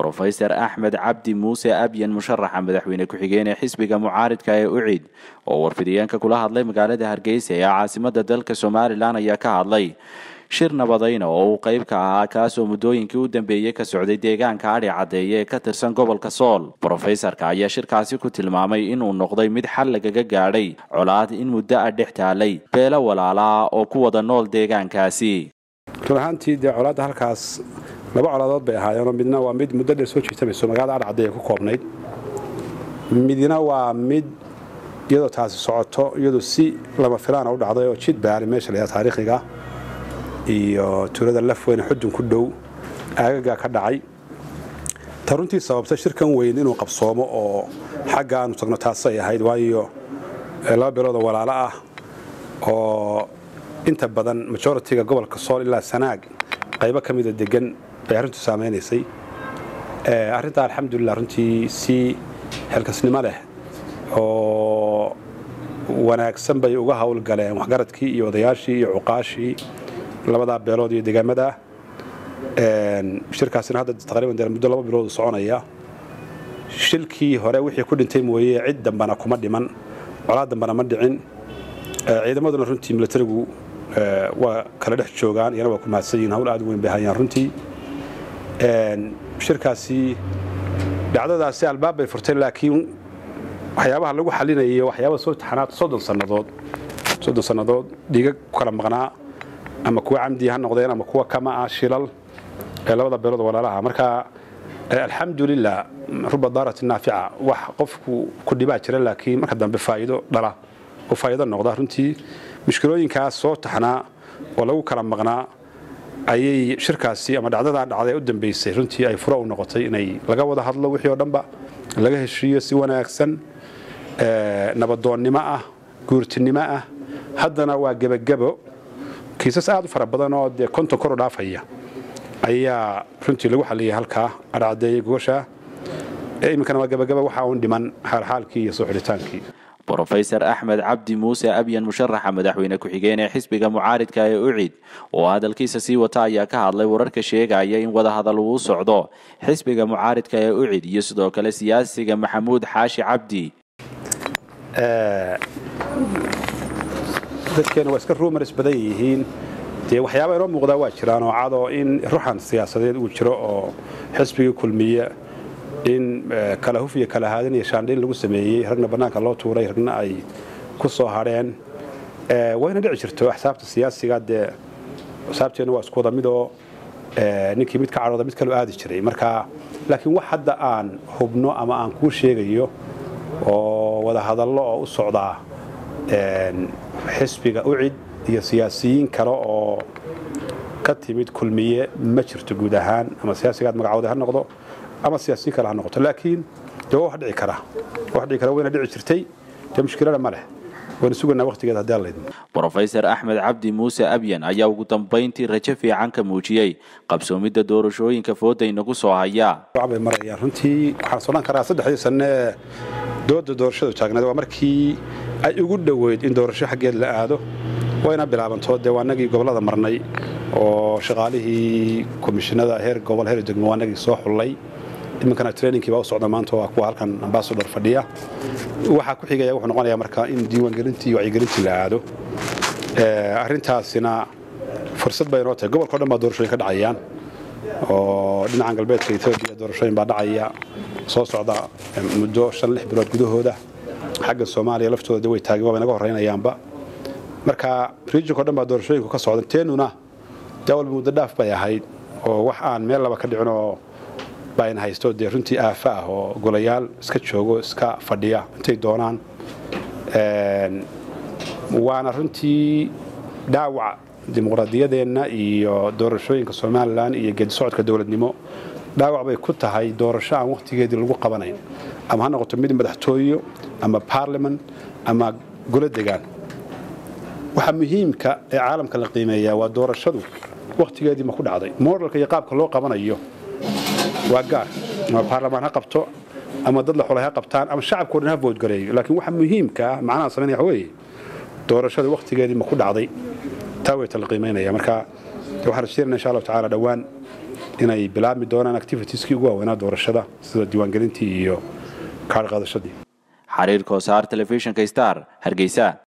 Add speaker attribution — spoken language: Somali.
Speaker 1: brofeser axmed cabdi muuse abyan musharaxa madaxweyne ku-xigeen ee xisbiga mucaaridka ee ucid oo warfidiyeenka kula hadlay magaalada hargeysa ee caasimada dalka somalilan ayaa ka hadlay shir nabadayna oo uu qayb ka ahaa kaasoo muddooyinkii u dambeeyey ka socday deegaanka adhi caddeeye ee ka tirsan gobolka sool brofesorka ayaa shirkaasi ku tilmaamay inuu noqday mid xal lagaga gaadhay colaad in muddo ah dhex taalay beelo walaalaa oo ku wada nool deegaankaasi
Speaker 2: run ahaantii dee colaadda halkaas laba colaadood bay ahaayeenoo midna waa mid muddo dheer soo jiitamayso magaalada adhi caddeeye ku koobnayd midna waa mid iyadoo taasi socoto iyadoo si lama filaana u dhacday oo jid baali meesha layaa taariikhiga iyo tuulada lafweyne xudun ku dhow aagagaa ka dhacay ta runtii sababtay shirkan weyn inuu qabsoomo oo xagga aanu tagno taasay ahayd waayo laba biloodoo walaalo ah oo inta badan majoritiga gobolka sool ilaa sanaag qaybo ka mida degan bay arrintu saamaynaysay arrintaa alxamdulilah runtii si xilkasnimo leh oo wanaagsan bay uga howlgaleen waxgaradkii iyo odayaashii iyo cuqaashii labadaa beelood iyo degaamada shirkaasina hadda taqriiban dee muddo laba bilood soconaya shilkii hore wixii ku dhintay mooye cid dambana kuma dhiman colaad dambana ma dhicin ciidamaduna runtii milatarigu waa kala dhex joogaan iyana waa ku mahadsan yihin hawl aad u weyn bay hayaan runtii shirkaasi dhacdadaasi albaab bay furtay laakiin waxyaabaha lagu xalinayay waxyaaba soo taxanaad soddon sannadood soddon sannadood dhiiga ku kala maqnaa ama kuwa camdi ha noqdeen ama kuwa kama ah shilal ee labada beelood walaalaha marka alxamdulilah ruba daarati naafica wax qofku ku dhibaa jira laakiin marka dambe faa'iido dhala oo faa'iido noqda runtii mushkilooyinkaas soo taxnaa oo lagu kala maqnaa ayay shirkaasi ama dhacdadaa dhacday u dambaysay runtii ay furo u noqotay inay laga wada hadlo wixii oo dhanba laga heshiiyo si wanaagsan nabadoonnimo ah guurtinimo ah haddana waa gebagebo kiisas aad u fara badan oo dee konton kor u dhaafaya ayaa runtii lagu xaliyay halkaa adhacdeeyey gogosha iminkana waa gebagaba waxa uun dhiman xaalxaalkii iyo soo xidhitaankii
Speaker 1: brofeser axmed cabdi muuse abyan musharaxa madaxweyne ku-xigeen ee xisbiga mucaaridka ee ucid oo hadalkiisa sii wata ayaa ka hadlay wararka sheegaya in wadahadal uu socdo xisbiga mucaaridka ee ucid iyo sidoo kale siyaasiga maxamuud xaashi cabdi
Speaker 2: dadkeena waa iska rumars badan yihiin dee waxyaaba inoo muuqdaa waa jiraan oo cadoo in ruxan siyaasadeed uu jiro oo xisbigii kulmiye in kala huf iyo kala haadin iyo shaandhayn lagu sameeyey ragna bannaanka loo tuuray ragna ay ku soo hadheen wayna dhici jirto axsaabta siyaasiga dee axsaabteenna waa isku wada midoo ninkii mid ka cadhooda mid kaloo aadi jiray marka laakiin wax hadda aan hubno ama aan kuu sheegayo oo wada hadallo oo u socdaa xisbiga ucid iyo siyaasiyiin kale oo ka timid kulmiye ma jirto guud ahaan ama siyaasigaad magacooda ha noqdo ama siyaasiyiin kale ha noqoto laakiin dee waa wax dhici kara wax dhici kara wayna dhici jirtay dee mushkilada ma leh wayna sugaynaa waqtigeeda haddii alla idmo
Speaker 1: brofeser axmed cabdi muuse abyan ayaa ugu dambayntii rajo fiican ka muujiyey qabsoomidda doorashooyinka fooda inagu soo haya
Speaker 2: bay marayaan runtii waxaan sodhan karaa saddexdii sanne ee dooda doorashadu taagneed waa markii ay ugu dhoweyd in doorasho xaggeed la aado wayna bilaabanto dee waa nagii gobollada marnay oo shaqaalihii komishinada heer gobol heer degmo waa nagii soo xullay iminkana trainingkii baa u socda maanta waa kuwa halkan ambasador fadhiya waxaa ku xigaya wuxuu noqonayaa marka in diiwaangelintii iyo wacyigelintii la aado arrintaasina fursad bay inoo tahay gobolka o dhan baa doorashooyin ka dhacayaan oo dhinacan galbeedka etoobiya doorashooyin baa dhacaya soo socda muddo shan lix bilood gudahooda xagga soomaaliya laftooda de way taageen waa naga horraynayaanba marka regionka o dhan baa doorashooyinku ka socdan teenuna dee walba muddo dhaaf bay ahayd oo wax aan meel laba ka dhicin oo bayna haysto dee runtii aafa ah oo golayaal iska joogo iska fadhiya intay doonaan waana runtii dhaawac dimuqraadiyadeenna iyo doorashooyinka somalilan iyo geedi socodka dowladnimo dhaawac bay ku tahay doorasho aan wakhtigeedii lagu qabanayn ama ha noqoto mid madaxtooyo ama baarliman ama golo degaan waxa muhiimka ee caalamka la qiimeeyaa waa doorashadu wakhtigeedii ma ku dhacday modelka iyo qaabka loo qabanayo waa gaar ama baarlamaan ha qabto ama dad la xulay ha qabtaan ama shacabkao dhan ha voodgareeyo laakiin waxa muhiimka ah macnaha samaynaya waxa weeye doorashada wakhtigeedii ma ku dhacday taa way tala qiimaynaya marka waxaan rajaynaynaa insha allahu tacaala dhowaan inay bilaabmi doonaan activitieskii ugu waaweynaa doorashada sida diiwaangelintii iyo kaarh qaadashadii
Speaker 1: xariir koosaar telefishinka star hargeysa